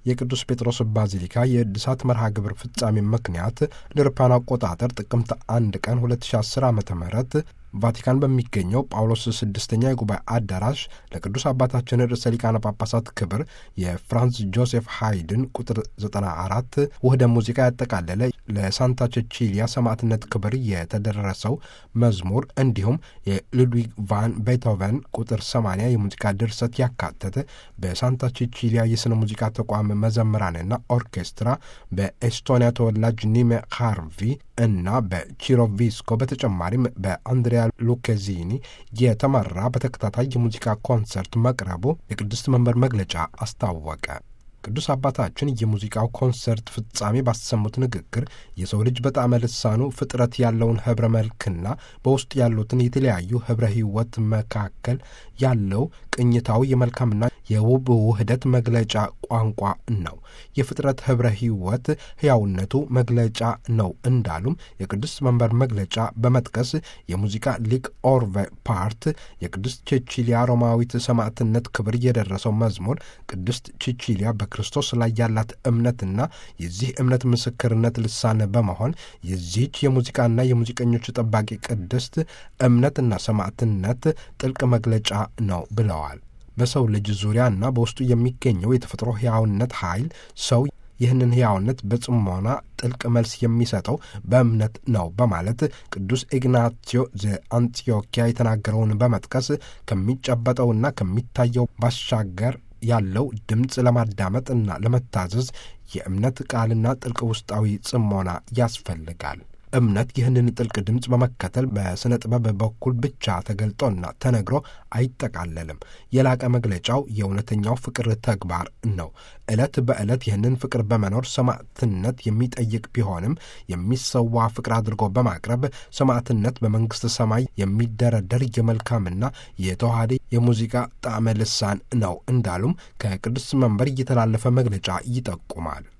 የቅዱስ ጴጥሮስ ባዚሊካ የእድሳት መርሃ ግብር ፍጻሜ ምክንያት ለአውሮፓውያን አቆጣጠር ጥቅምት አንድ ቀን 2010 ዓ ም ቫቲካን በሚገኘው ጳውሎስ ስድስተኛ የጉባኤ አዳራሽ ለቅዱስ አባታችን ርዕሰ ሊቃነ ጳጳሳት ክብር የፍራንስ ጆሴፍ ሃይድን ቁጥር 94 ውህደ ሙዚቃ ያጠቃለለ ለሳንታ ቼቺሊያ ሰማዕትነት ክብር የተደረሰው መዝሙር እንዲሁም የሉድዊግ ቫን ቤቶቨን ቁጥር 80 የሙዚቃ ድርሰት ያካተተ በሳንታ ቼቺሊያ የሥነ ሙዚቃ ተቋም መዘምራንና ኦርኬስትራ በኤስቶኒያ ተወላጅ ኒሜ ካርቪ እና በቺሮቪስኮ በተጨማሪም በአንድሪያ ሉኬዚኒ የተመራ በተከታታይ የሙዚቃ ኮንሰርት መቅረቡ የቅድስት መንበር መግለጫ አስታወቀ። ቅዱስ አባታችን የሙዚቃው ኮንሰርት ፍጻሜ ባሰሙት ንግግር የሰው ልጅ በጣዕመ ልሳኑ ፍጥረት ያለውን ኅብረ መልክና በውስጡ ያሉትን የተለያዩ ኅብረ ሕይወት መካከል ያለው ቅኝታዊ የመልካምና የውብ ውህደት መግለጫ ቋንቋ ነው። የፍጥረት ኅብረ ሕይወት ሕያውነቱ መግለጫ ነው እንዳሉም የቅዱስ መንበር መግለጫ በመጥቀስ የሙዚቃ ሊቅ ኦርቬ ፓርት የቅድስት ቼቺሊያ ሮማዊት ሰማዕትነት ክብር የደረሰው መዝሙር ቅድስት ቼቺሊያ በክርስቶስ ላይ ያላት እምነትና የዚህ እምነት ምስክርነት ልሳን በመሆን የዚህች የሙዚቃና የሙዚቀኞች ጠባቂ ቅድስት እምነትና ሰማዕትነት ጥልቅ መግለጫ ነው ብለዋል። በሰው ልጅ ዙሪያና በውስጡ የሚገኘው የተፈጥሮ ሕያውነት ኃይል ሰው ይህንን ሕያውነት በጽሞና ጥልቅ መልስ የሚሰጠው በእምነት ነው በማለት ቅዱስ ኢግናቲዮ ዘአንጢዮኪያ የተናገረውን በመጥቀስ ከሚጨበጠውና ከሚታየው ባሻገር ያለው ድምፅ ለማዳመጥና ለመታዘዝ የእምነት ቃልና ጥልቅ ውስጣዊ ጽሞና ያስፈልጋል። እምነት ይህንን ጥልቅ ድምፅ በመከተል በሥነ ጥበብ በኩል ብቻ ተገልጦና ተነግሮ አይጠቃለልም። የላቀ መግለጫው የእውነተኛው ፍቅር ተግባር ነው። ዕለት በዕለት ይህንን ፍቅር በመኖር ሰማዕትነት የሚጠይቅ ቢሆንም የሚሰዋ ፍቅር አድርጎ በማቅረብ ሰማዕትነት በመንግሥተ ሰማይ የሚደረደር የመልካምና የተዋሃደ የሙዚቃ ጣዕመ ልሳን ነው እንዳሉም ከቅዱስ መንበር እየተላለፈ መግለጫ ይጠቁማል።